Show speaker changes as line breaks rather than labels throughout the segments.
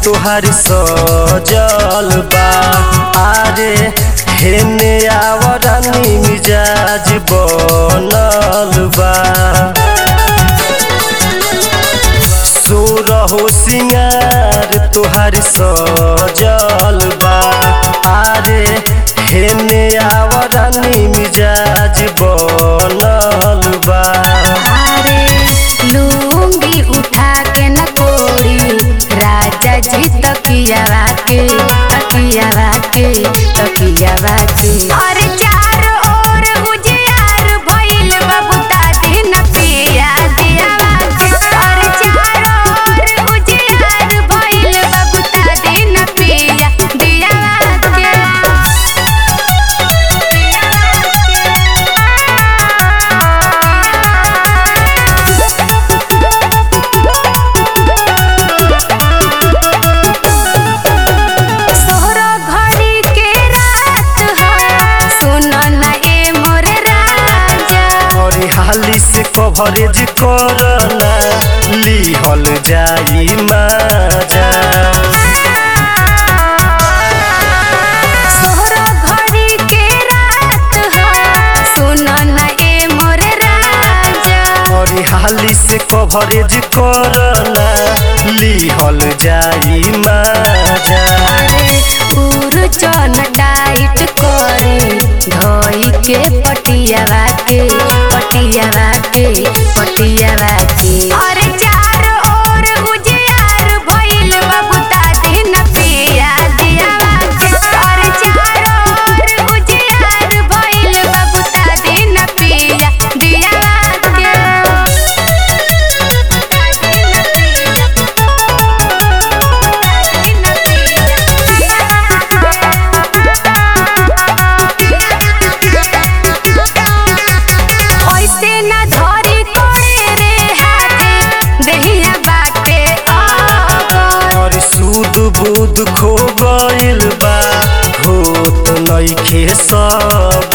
तोहार सजल बा आरे हेने आवरानी मिजाज बनल बा सोरहो सिंगार तोहार सजल बा आरे हेने आवरानी मिजाज बनल बा
अरे लूंगी उठा के न कोड़ी राजा जी तकियावा के तकियावा के तकियावा के अरे चारों ओर उजियार भइल बबुता दिन पिया दियावा के अरे चारों ओर उजियार भइल बबुता दिन पिया दियावा के सोहरो घड़ी के रात है सुनो न ए मोर राजा
अरे हाली से कवरेज करना लिहल जाई माजा
सोहरो घड़ी के रात है सुनो न ए मोर राजा
अरे हाली से कवरेज करना लिहल जाई माजा
अरे पूर चन टाइट करे धोई के पटियावा के पटियावा के पटियावा के अरे चारों ओर उजियार भइल बबुता दिन पिया दियावा के अरे चारों ओर उजियार भइल बबुता दिन पिया दियावा ऐसे न धरी कोड़े रे हाथे देहिया बाटे आगर
और सूद बूद खो गइल बा होत नइखे सब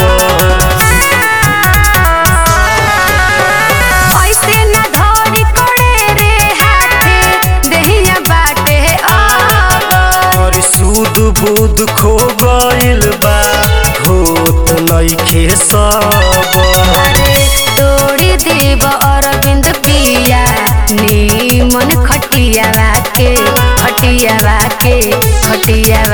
ऐसे न धरी कोड़े रे हाथे देहिया बाटे आगर
और सूद बूद खो गइल बा होत नइखे सब
अरे तोड़ी देव अरविंद पिया नीमन खटियावा के खटियावा के खटियावा